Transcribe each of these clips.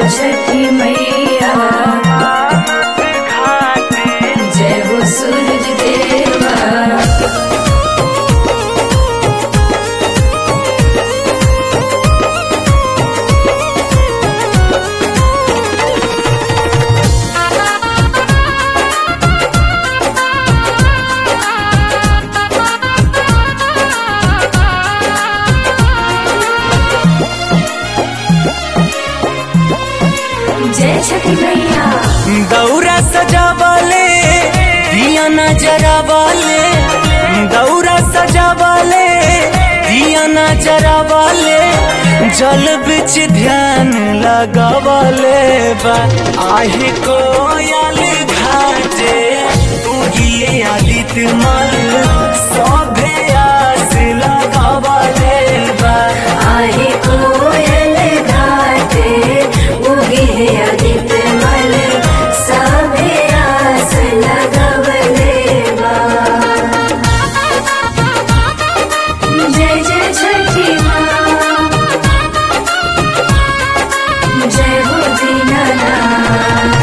छठी मैया जय हो सूरज देवा जय छठी मैया दौरा सजावले दिया नजरावले दौरा सजावले दिया नजरावले जल बिच ध्यान लगावले बा आहे कोयल घाटे उगिए आदित्य मल सभे आस लगावले बा आहे कोयल घाटे उगे है आदित्य मल सभे आस लगवले बा जय जय छठी माँ जय हो दीनानाथ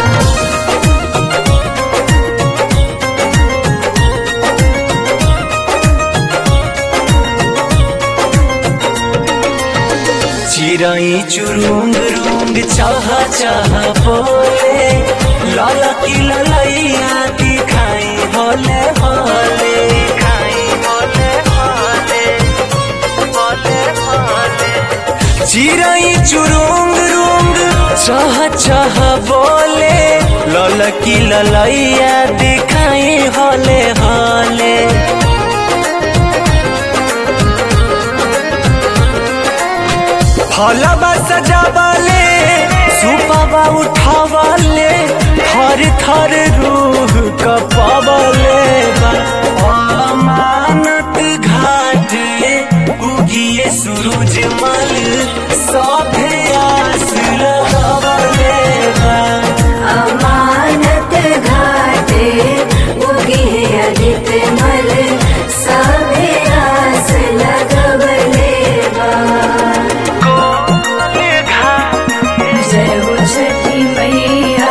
चिराई चुरुंग रुंग चाह चाह बोले लाला की ललैया दिखाई होले होले खाई होले होले होले होले चिराई चुरुंग रुंग चाह चाह बोले लाला की ललैया दिखाई होले होले फलबा सजावले सुपबा उठावले थर थर रूह कपवले अमानत घाटे उगिए सूरज मल सभे आस लगवले बा अमानत घाटे उगे है आदित्य मल सभे आस लगवले बा जय हो छठी मैया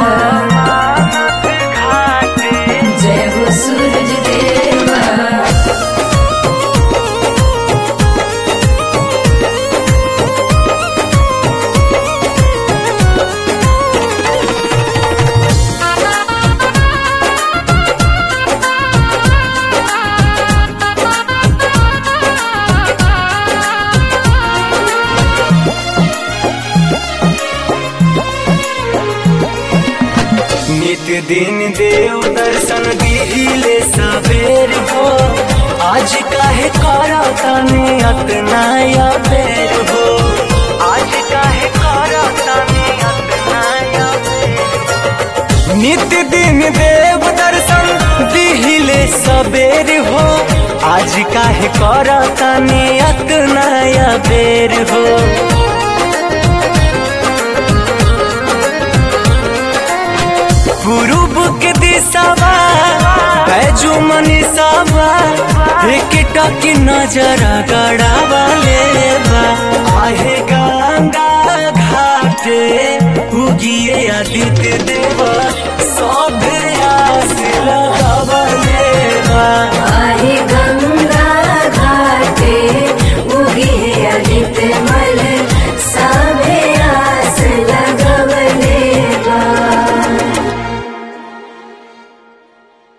जय हो सूरज देवा नित दिन देव दर्शन दिहिले सवेर हो आज काहे करा तने अतना या बेर हो आज काहे करा तने अतना या बेर नित दिन देव दर्शन दिहिले सवेर हो आज काहे करा तने अतना या बेर हो पूर्व के दिशावा बैजू मनीषावा एक टकी नजर गड़ा